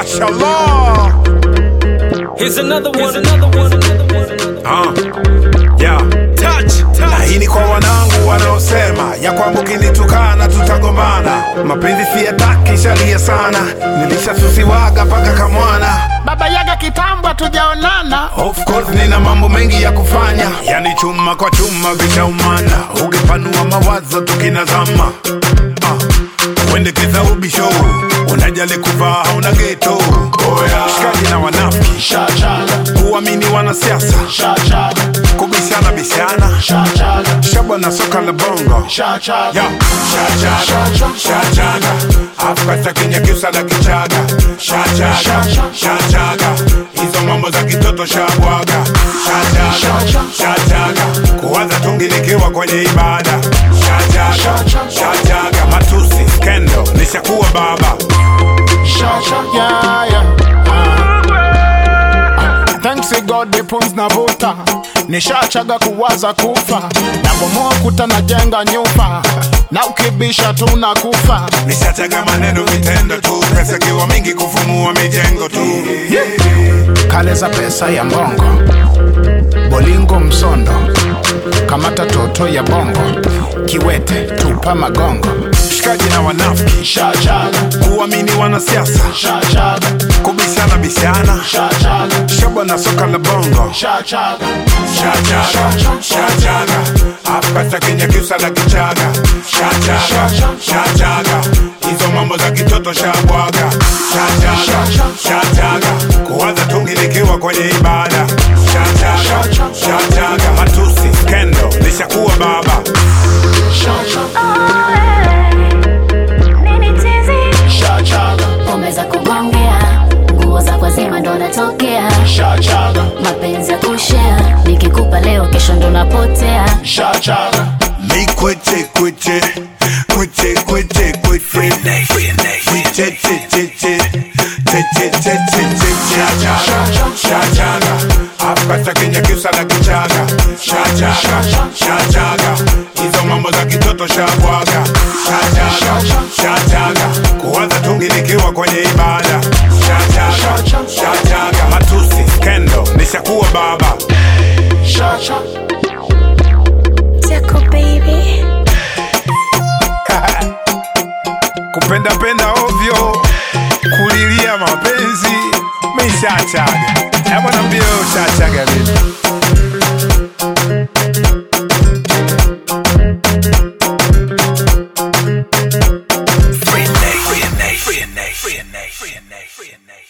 Mashallah. Here's another one. Here's another one. Ah, yeah. Touch, Na touch. hii ni kwa wanangu wanaosema ya kwamba ukinitukana tutagombana. Mapenzi siyataki, shalia sana, nilishasusiwaga paka kamwana. Baba Yaga kitambo tujaonana, Of course nina mambo mengi ya kufanya, yani chuma kwa chuma vishaumana, ukipanua mawazo tukinazama. Ah, uendekeza ubisho, unajali kuvaa hauna geto. Shikaji na wanafiki, shachaga kuamini wanasiasa, shachaga kubishana bishana, shachaga shabwa na soka la bongo. shachaga Yo, shachaga, shachaga, Afrika Kenya kiusa la kichaga, shachaga, shachaga, hizo mambo za kitoto shabwaga, shachaga, shachaga, kuwaza tungi nikiwa kwenye ibada, shachaga, shachaga, matusi, skendo, nishakuwa baba, shachaga yeah, yeah. Ah. Thanks to God the pumps na vuta nishachaga kuwaza kufa nabomoa kuta na jenga nyumba na ukibisha tu na kufa nishachaga maneno vitendo tu, pesa kiwa mingi kufumua mijengo tu, kale za pesa ya mbongo bolingo msondo kamata toto ya bongo kiwete tupa magongo shikaji na wanafiki, shachaga kuamini wanasiasa, shachaga kubishana bishana, shachaga shabwa na soka la bongo shachaga Shachaga, shachaga, Afrika Kenya kiusa la kichaga, shachaga, shachaga, hizo mambo za kitoto shabwaga, shachaga, shachaga, kuwaza tungi nikiwa kwenye ibada, shachaga, shachaga, matusi, skendo, nishakuwa baba, shachaga pombe za kugongea nguo za kwazima ndo natokea shachaga mapenzi ya kushea nikikupa leo kesho ndo napotea shachaga mi kweche kweche, kweche kweche kweche, kweche che che che, che che che che che, shachaga, shachaga, Afrika Kenya kiusa la kichaga, shachaga, shachaga, hizo mambo za kitoto shabwaga, shachaga, shachaga, kuwaza tungi nikiwa kwenye ibada, shachaga, shachaga, matusi, skendo, nishakuwa baba. shachaga Tickle baby. kupenda penda ovyo, kulilia mapenzi, mishachaga. Hebu niambie wewe ushachaga vipi? Free Nate, free Nate, free Nate, free Nate, free Nate, free Nate.